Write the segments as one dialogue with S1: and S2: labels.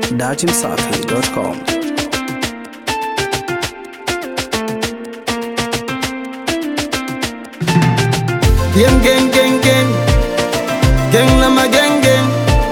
S1: datimsafi.com.
S2: Gang gang gang gang Gang na magang gang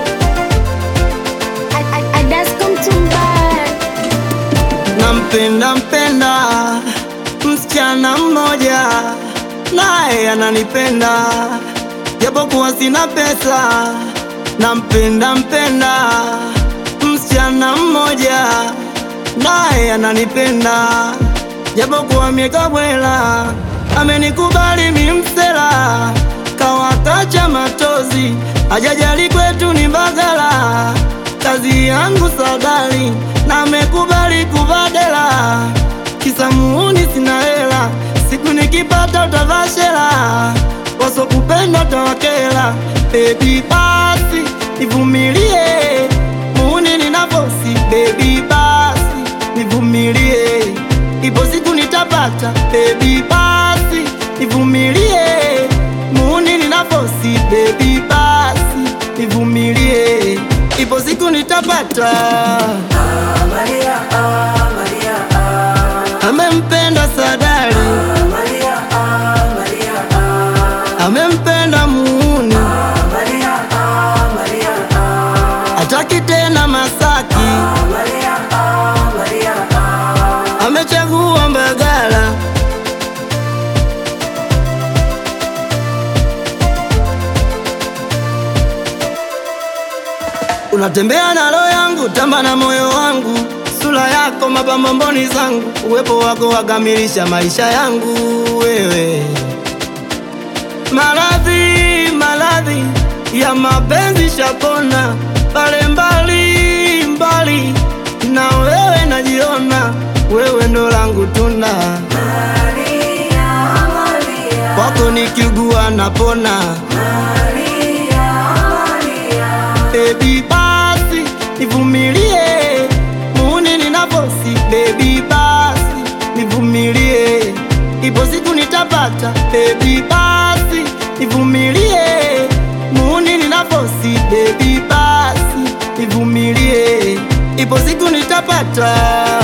S2: Nampenda mpenda msichana mmoja naye ananipenda japokuwa sina pesa. Nampenda mpenda msichana mmoja naye ananipenda japokuwa mieka bwela amenikubali mimsela kawatacha matozi ajajali kwetu ni Mbagala kazi yangu sadali na amekubali kubadela kisa muuni sina hela siku nikipata utavashela wasokupenda tawakela bebi basi nivumilie muuni ninavosi bebi basi nivumilie ipo siku nitapata bebi basi nivumilie muuni ninavosi bebi basi nivumilie ipo siku nitapata amempenda sadali amempenda muuni ataki tena Masaki amechagua Mbagala unatembea na roho yangu, tamba na moyo wangu, sura yako mapambo mboni zangu, uwepo wako wakamilisha maisha yangu wewe. Maradhi maradhi ya mapenzi shapona, pale mbali mbali na wewe najiona, wewe ndo langu tuna kwako nikiugua napona Baby basi nivumilie, muuni ninavosi. Baby basi nivumilie, ipo siku nitapata. Baby basi nivumilie, muuni ninavosi. Baby basi nivumilie, ipo siku nitapata.